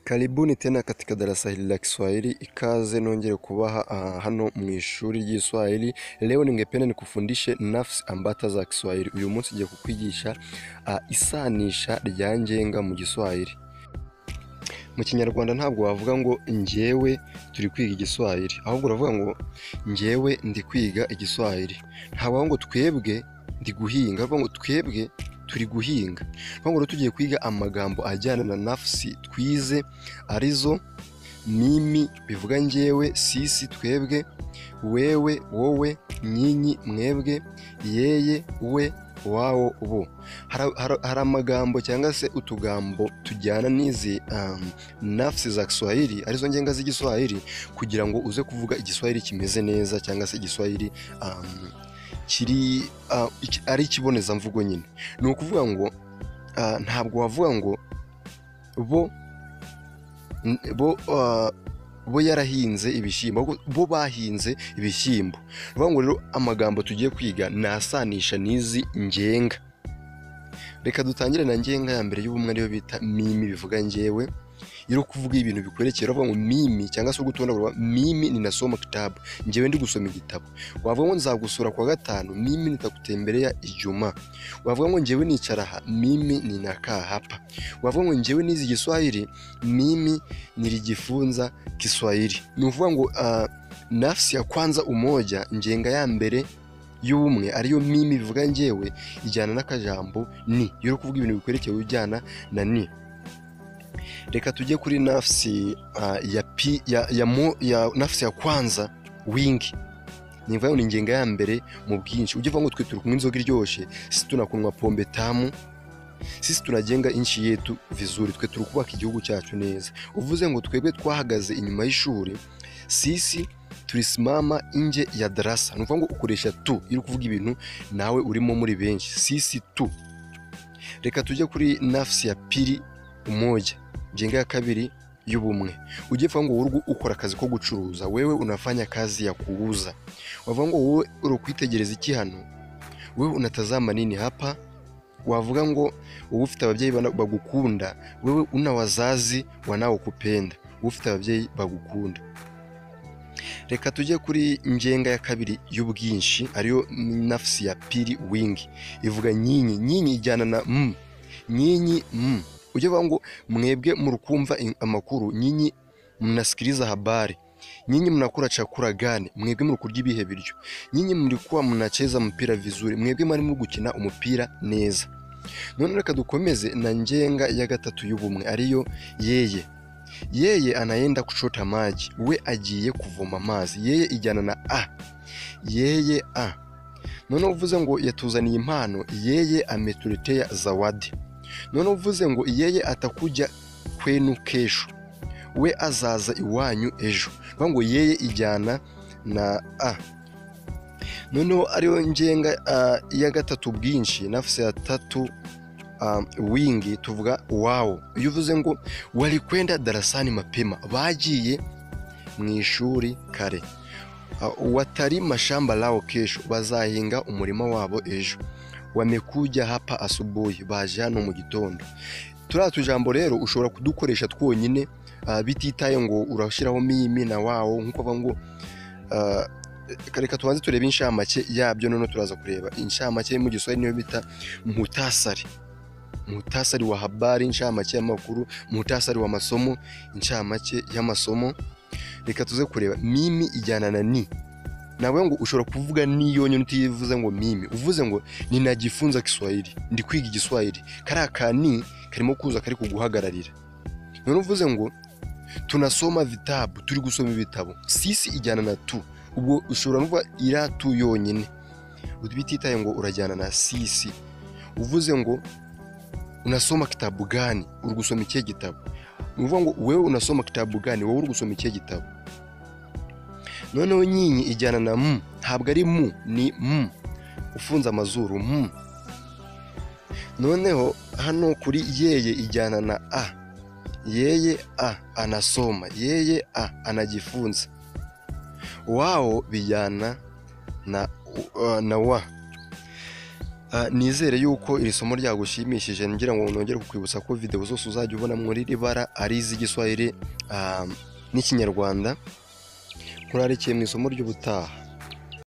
Karibuni tena katika darasa hili la Kiswahili. Ikaze niongere kubaha uh, hano mu ishuri ry'Iswahili. Leo ningependa nikufundishe nafsi ambata za Kiswahili. Uyu munsi ngiye kukwigisha uh, isanisha rya ngenga mu Giswahili. Mu Kinyarwanda ntabwo wavuga ngo njyewe turi kwiga Igiswahili, ahubwo uravuga ngo njyewe ndi kwiga Igiswahili. Ntabaho ngo twebwe ndi guhinga, ahubwo ngo twebwe turi guhinga. Ahubwo rero tugiye kwiga amagambo ajyana na nafsi twize arizo mimi bivuga njyewe, sisi twebwe, wewe wowe, nyinyi mwebwe, yeye we wao bo. Hari amagambo cyangwa se utugambo tujyana n'izi um, nafsi za Kiswahili arizo ngenga z'igiswahili kugira ngo uze kuvuga igiswahili kimeze neza cyangwa se igiswahili um, kiri uh, iki- ari ikibonezamvugo nyine ni ukuvuga ngo uh, ntabwo wavuga ngo bo n- bo uh, bo yarahinze ibishyimbo ahubwo bo bahinze ibishyimbo ni ukuvuga ngo rero amagambo tugiye kwiga ni asanisha n'izi ngenga reka dutangire na ngenga ya mbere y'ubumwe ariyo bita mimi bivuga njyewe iyo uri kuvuga ibintu bikwerekeye uravuga ngo mimi cyangwa se ugutonda uravuga mimi ninasoma kitabu njyewe ndi gusoma igitabo wavuga ngo nzagusura kuwa gatanu mimi nitakutembelea Ijumaa wavuga ngo njyewe nicara aha mimi ninakaa hapa wavuga ngo njyewe nizi Kiswahili mimi nilijifunza Kiswahili ni ukuvuga ngo ah, nafsi ya kwanza umoja njenga ya mbere y'ubumwe ariyo mimi bivuga njyewe ijyana n'akajambo ni iyo uri kuvuga ibintu bikwerekeye ujyana na ni reka tujye kuri nafsi uh, ya, pi, ya, ya, mo, ya nafsi ya kwanza wingi ni mvuga ngo ni ingenga ya mbere mu bwinshi ujye uvuga ngo twe turi kunywa inzoga iryoshye sisi tunakunywa pombe tamu sisi tunajenga inchi yetu vizuri twe turi kubaka igihugu cyacu neza uvuze ngo twebwe twahagaze inyuma y'ishuri sisi tulisimama nje ya darasa ni ukuvuga ngo ukoresha tu iyo uri kuvuga ibintu nawe urimo muri benshi sisi tu reka tujye kuri nafsi ya pili umoja jenga ya kabili y'ubumwe ujye uvuga ngo wowe ukora akazi ko gucuruza wewe unafanya kazi ya kuuza wavuga ngo wowe uri kwitegereza iki hano wewe unatazama nini hapa wavuga ngo wowe ufite ababyeyi bana- bagukunda wewe una wazazi wanaokupenda wowe ufite ababyeyi bagukunda reka tujye kuri ngenga ya kabiri y'ubwinshi ariyo nafsi ya pili wingi ivuga nyinyi nyinyi ijyana na m nyinyi m ujye uvuga ngo mwebwe muri kumva in- amakuru nyinyi mnasikiliza habari nyinyi mnakula chakula gani mwebwe muri kurya ibihe biryo nyinyi mlikuwa mnacheza mpira vizuri mwebwe mwari muri gukina umupira neza none reka dukomeze na njenga ya gatatu y'ubumwe ariyo yeye yeye anaenda kuchota maji we agiye kuvoma amazi yeye ijyana na a yeye a noneho uvuze ngo yatuzaniye impano yeye ametuletea zawadi noneho uvuze ngo yeye atakuja kwenu kesho we azaza iwanyu ejo Bavuga ngo yeye ijyana na a noneho ariyo ngenga ah, ya gatatu bwinshi nafsi ya tatu ah, wingi tuvuga wao iyo uvuze ngo walikwenda darasani mapema bagiye mu ishuri kare Ah, watalima shamba lao kesho bazahinga umurima wabo ejo wamekuja hapa asubuhi baje hano mu gitondo turiya tujambo rero ushobora kudukoresha twonyine ah, bititaye ngo urashyiraho mimi na wao nk'uko bavuga ngo ah, reka tubanze turebe inshamake yabyo noneho turaza kureba inshamake yo mu giswahili niyo bita muhtasari muhtasari wa habari inshamake y'amakuru muhtasari wa masomo inshamake y'amasomo reka tuze kureba mimi ijyana na ni nawe ngo ushobora kuvuga ni yonyine utivuze ngo mimi uvuze ngo ninajifunza kiswahili ndi kwiga igiswahili kariya ka ni karimo kuza kari kuguhagararira none uvuze ngo tunasoma vitabu turi gusoma ibitabo sisi ijyana na tu ubwo ushobora no kuvuga iriya tu yonyine bititaye ngo urajyana na sisi uvuze ngo unasoma kitabu gani uri gusoma ikihe gitabo ni ukuvuga ngo wewe unasoma kitabu gani wowe uri gusoma ikihe gitabo noneho nyinyi ijyana na mu ntabwo ari mu ni mu ufunze amazuru mu noneho hano kuri yeye ijyana na a yeye a anasoma yeye a anajifunza wao bijyana na, uh, na wa Ah, nizere yuko iri somo ryagushimishije ngira ngo nongere kukwibutsa ko video zose uzajya ubona muri iri bara ari iz'igiswahili ah, n'ikinyarwanda nkurarikiye mu isomo ry'ubutaha